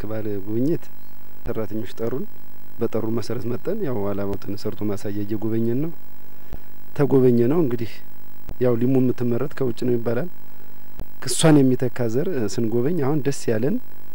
የመስክ በዓል ጉብኝት ሰራተኞች ጠሩን። በጠሩ መሰረት መጠን ያው አላማውትን ሰርቶ ማሳያ እየጎበኘን ነው። ተጎበኘ ነው እንግዲህ ያው ሊሙ የምትመረት ከውጭ ነው ይባላል። እሷን የሚተካ ዘር ስንጎበኝ አሁን ደስ ያለን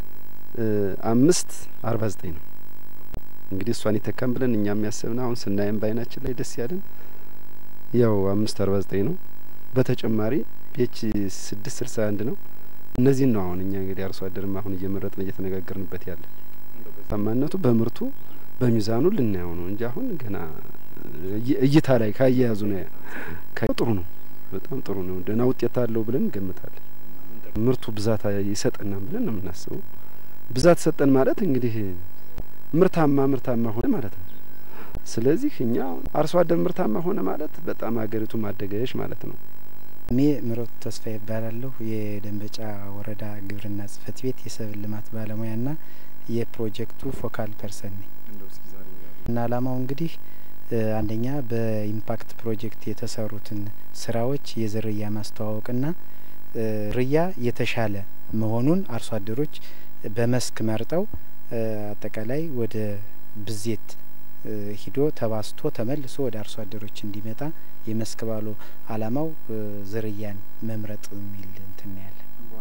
አምስት አርባ ዘጠኝ ነው። እንግዲህ እሷን ይተካም ብለን እኛም ያሰብን አሁን ስናየም በአይናችን ላይ ደስ ያለን ያው አምስት አርባ ዘጠኝ ነው። በተጨማሪ ፒኤች ስድስት ስልሳ አንድ ነው። እነዚህን ነው አሁን እኛ እንግዲህ አርሶ አደርም አሁን እየመረጥን እየተነጋገርንበት ያለ ታማነቱ በምርቱ በሚዛኑ ልናየው ነው እንጂ አሁን ገና እይታ ላይ ካያያዙ ነው ጥሩ ነው። በጣም ጥሩ ነው። ደህና ውጤት አለው ብለን እንገምታለን። ምርቱ ብዛት ይሰጠናል ብለን ነው የምናስበው። ብዛት ሰጠን ማለት እንግዲህ ምርታማ ምርታማ ሆነ ማለት ነው። ስለዚህ እኛ አርሶ አደር ምርታማ ሆነ ማለት በጣም ሀገሪቱ ማደገች ማለት ነው። እኔ ምሮት ተስፋ ይባላለሁ። የደንበጫ ወረዳ ግብርና ጽሕፈት ቤት የሰብል ልማት ባለሙያና የፕሮጀክቱ ፎካል ፐርሰን ነኝ እና አላማው እንግዲህ አንደኛ በኢምፓክት ፕሮጀክት የተሰሩትን ስራዎች የዝርያ ማስተዋወቅና ዝርያ የተሻለ መሆኑን አርሶ አደሮች በመስክ መርጠው አጠቃላይ ወደ ብዜት ሂዶ ተባስቶ ተመልሶ ወደ አርሶ አደሮች እንዲመጣ የመስክ ባሉ አላማው ዝርያን መምረጥ የሚል እንትን ያለን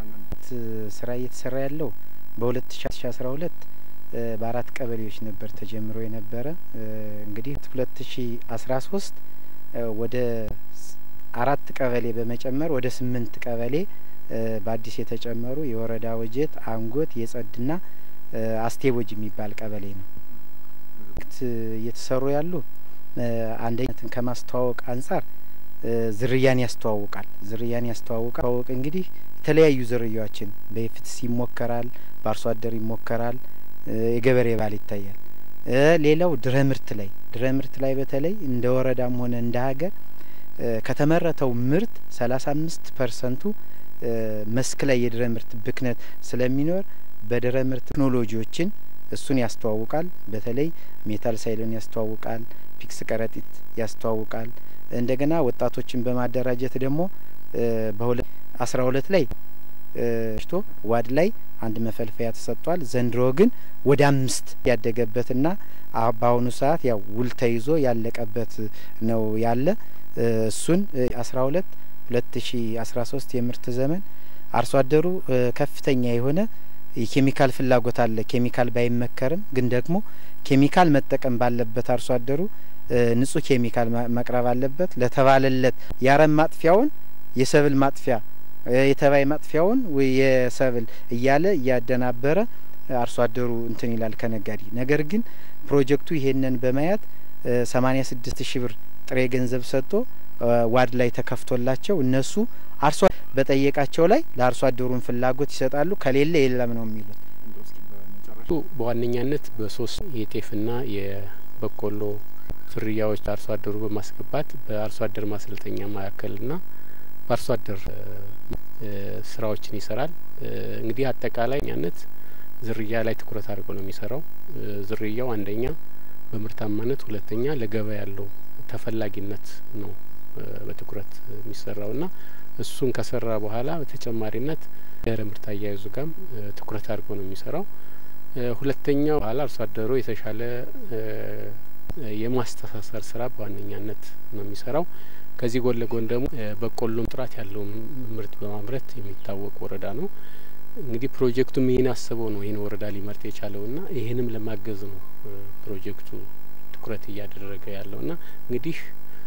ስራ እየተሰራ ያለው በሁለት ሺ አስራ ሁለት በአራት ቀበሌዎች ነበር ተጀምሮ የነበረ እንግዲህ ሁለት ሺ አስራ ሶስት ወደ አራት ቀበሌ በመጨመር ወደ ስምንት ቀበሌ በአዲስ የተጨመሩ የወረዳ ወጀት፣ አንጎት፣ የጸድና አስቴቦጅ የሚባል ቀበሌ ነው እየተሰሩ ያሉ አንደኛትን ከማስተዋወቅ አንጻር ዝርያን ያስተዋውቃል። ዝርያን ያስተዋውቃል። ተዋወቅ እንግዲህ የተለያዩ ዝርያዎችን በፍትስ ይሞከራል፣ በአርሶ አደር ይሞከራል፣ የገበሬ ባል ይታያል። ሌላው ድረ ምርት ላይ ድረ ምርት ላይ በተለይ እንደ ወረዳም ሆነ እንደ ሀገር ከተመረተው ምርት ሰላሳ አምስት ፐርሰንቱ መስክ ላይ የድረ ምርት ብክነት ስለሚኖር በድረ ምርት ቴክኖሎጂዎችን እሱን ያስተዋውቃል። በተለይ ሜታል ሳይልን ያስተዋውቃል፣ ፒክስ ከረጢት ያስተዋውቃል። እንደገና ወጣቶችን በማደራጀት ደግሞ በሁለት አስራ ሁለት ላይ ሽቶ ዋድ ላይ አንድ መፈልፈያ ተሰጥቷል። ዘንድሮ ግን ወደ አምስት ያደገበትና በአሁኑ ሰዓት ያው ውል ተይዞ ያለቀበት ነው ያለ እሱን አስራ ሁለት ሁለት ሺ አስራ ሶስት የምርት ዘመን አርሶ አደሩ ከፍተኛ የሆነ የኬሚካል ፍላጎት አለ። ኬሚካል ባይመከርም ግን ደግሞ ኬሚካል መጠቀም ባለበት አርሶ አደሩ ንጹህ ኬሚካል መቅረብ አለበት። ለተባለለት የአረም ማጥፊያውን የሰብል ማጥፊያ የተባይ ማጥፊያውን ወይ የሰብል እያለ እያደናበረ አርሶ አደሩ እንትን ይላል ከነጋዴ። ነገር ግን ፕሮጀክቱ ይሄንን በማየት ሰማኒያ ስድስት ሺህ ብር ጥሬ ገንዘብ ሰጥቶ ዋድ ላይ ተከፍቶላቸው እነሱ አርሶ በጠየቃቸው ላይ ለአርሶ አደሩን ፍላጎት ይሰጣሉ። ከሌለ የለም ነው የሚሉት። በዋነኛነት በሶስት የጤፍና የበቆሎ ዝርያዎች አርሶ አደሩ በማስገባት በአርሶ አደር ማሰልጠኛ ማዕከልና በአርሶ አደር ስራዎችን ይሰራል። እንግዲህ አጠቃላይ ኛነት ዝርያ ላይ ትኩረት አድርጎ ነው የሚሰራው። ዝርያው አንደኛ በምርታማነት፣ ሁለተኛ ለገበያ ያለው ተፈላጊነት ነው በትኩረት የሚሰራው ና እሱን ከሰራ በኋላ በተጨማሪነት ድህረ ምርት አያይዙ ጋም ትኩረት አድርጎ ነው የሚሰራው። ሁለተኛው በኋላ አርሶ አደሩ የተሻለ የማስተሳሰር ስራ በዋነኛነት ነው የሚሰራው። ከዚህ ጎን ለጎን ደግሞ በቆሎም ጥራት ያለው ምርት በማምረት የሚታወቅ ወረዳ ነው። እንግዲህ ፕሮጀክቱም ይህን አስበው ነው ይህን ወረዳ ሊመርጥ የቻለው ና ይህንም ለማገዝ ነው ፕሮጀክቱ ትኩረት እያደረገ ያለው ና እንግዲህ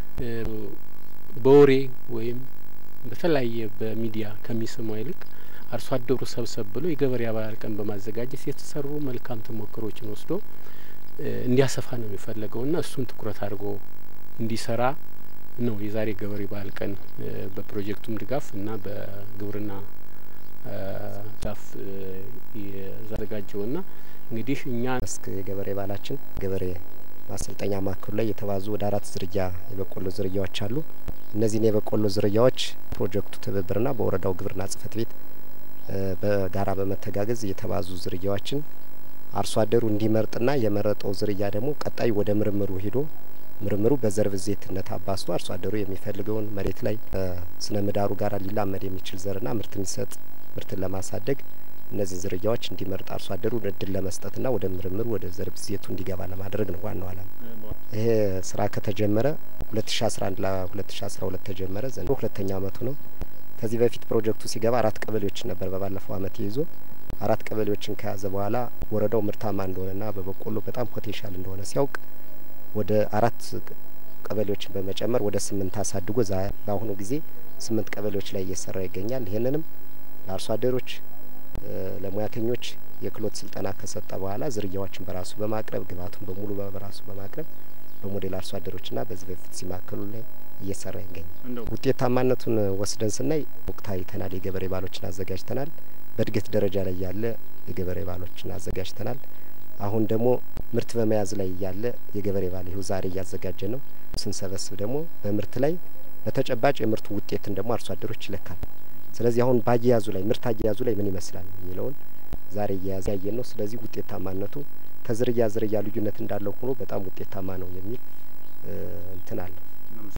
በወሬ ወይም በተለያየ በሚዲያ ከሚሰማው ይልቅ አርሶ አደሩ ሰብሰብ ብሎ የገበሬ አባል ቀን በማዘጋጀት የተሰሩ መልካም ተሞክሮችን ወስዶ እንዲያሰፋ ነው የሚፈለገው ና እሱን ትኩረት አድርጎ እንዲሰራ ነው የዛሬ ገበሬ ባህል ቀን በፕሮጀክቱም ድጋፍ እና በግብርና ዛፍ ያዘጋጀው ና እንግዲህ እኛ መስክ የገበሬ ባህላችን ገበሬ ማሰልጠኛ ማዕከሉ ላይ የተባዙ ወደ አራት ዝርያ የበቆሎ ዝርያዎች አሉ። እነዚህን የበቆሎ ዝርያዎች ፕሮጀክቱ ትብብርና በወረዳው ግብርና ጽሕፈት ቤት በጋራ በመተጋገዝ የተባዙ ዝርያዎችን አርሶ አደሩ እንዲመርጥና የመረጠው ዝርያ ደግሞ ቀጣይ ወደ ምርምሩ ሄዶ ምርምሩ በዘር ብዜትነት አባዝቶ አርሶ አደሩ የሚፈልገውን መሬት ላይ ስነ ምህዳሩ ጋር ሊላመድ የሚችል ዘርና ምርት የሚሰጥ ምርትን ለማሳደግ እነዚህን ዝርያዎች እንዲመርጥ አርሶ አደሩ እድል ለመስጠትና ወደ ምርምር ወደ ዘር ብዜቱ እንዲገባ ለማድረግ ነው ዋናው አላማ። ይሄ ስራ ከተጀመረ ሁለት ሺ አስራ አንድ ለሁለት ሺ አስራ ሁለት ተጀመረ። ዘንድሮ ሁለተኛ አመቱ ነው። ከዚህ በፊት ፕሮጀክቱ ሲገባ አራት ቀበሌዎችን ነበር በባለፈው አመት ይዞ አራት ቀበሌዎችን ከያዘ በኋላ ወረዳው ምርታማ እንደሆነና በበቆሎ በጣም ፖቴንሻል እንደሆነ ሲያውቅ ወደ አራት ቀበሌዎችን በመጨመር ወደ ስምንት አሳድጎ በአሁኑ ጊዜ ስምንት ቀበሌዎች ላይ እየሰራ ይገኛል። ይህንንም ለአርሶ አደሮች ለሙያተኞች የክህሎት ስልጠና ከሰጠ በኋላ ዝርያዎችን በራሱ በማቅረብ ግብአቱን በሙሉ በራሱ በማቅረብ በሞዴል አርሶ አደሮችና በዚህ በፊት ሲማከሉ ላይ እየሰራ ይገኛል። ውጤታማነቱን ወስደን ስናይ ወቅት አይተናል። የገበሬ ባሎችን አዘጋጅተናል። በእድገት ደረጃ ላይ ያለ የገበሬ ባሎችን አዘጋጅተናል። አሁን ደግሞ ምርት በመያዝ ላይ ያለ የገበሬ ባል ይኸው ዛሬ እያዘጋጀ ነው። ስንሰበስብ ደግሞ በምርት ላይ በተጨባጭ የምርቱ ውጤትን ደግሞ አርሶ አደሮች ይለካል። ስለዚህ አሁን በአያያዙ ላይ ምርት አያያዙ ላይ ምን ይመስላል የሚለውን ዛሬ እየያዘ ያየን ነው። ስለዚህ ውጤታማነቱ ከዝርያ ዝርያ ልዩነት እንዳለው ሆኖ በጣም ውጤታማ ነው የሚል እንትን አለው።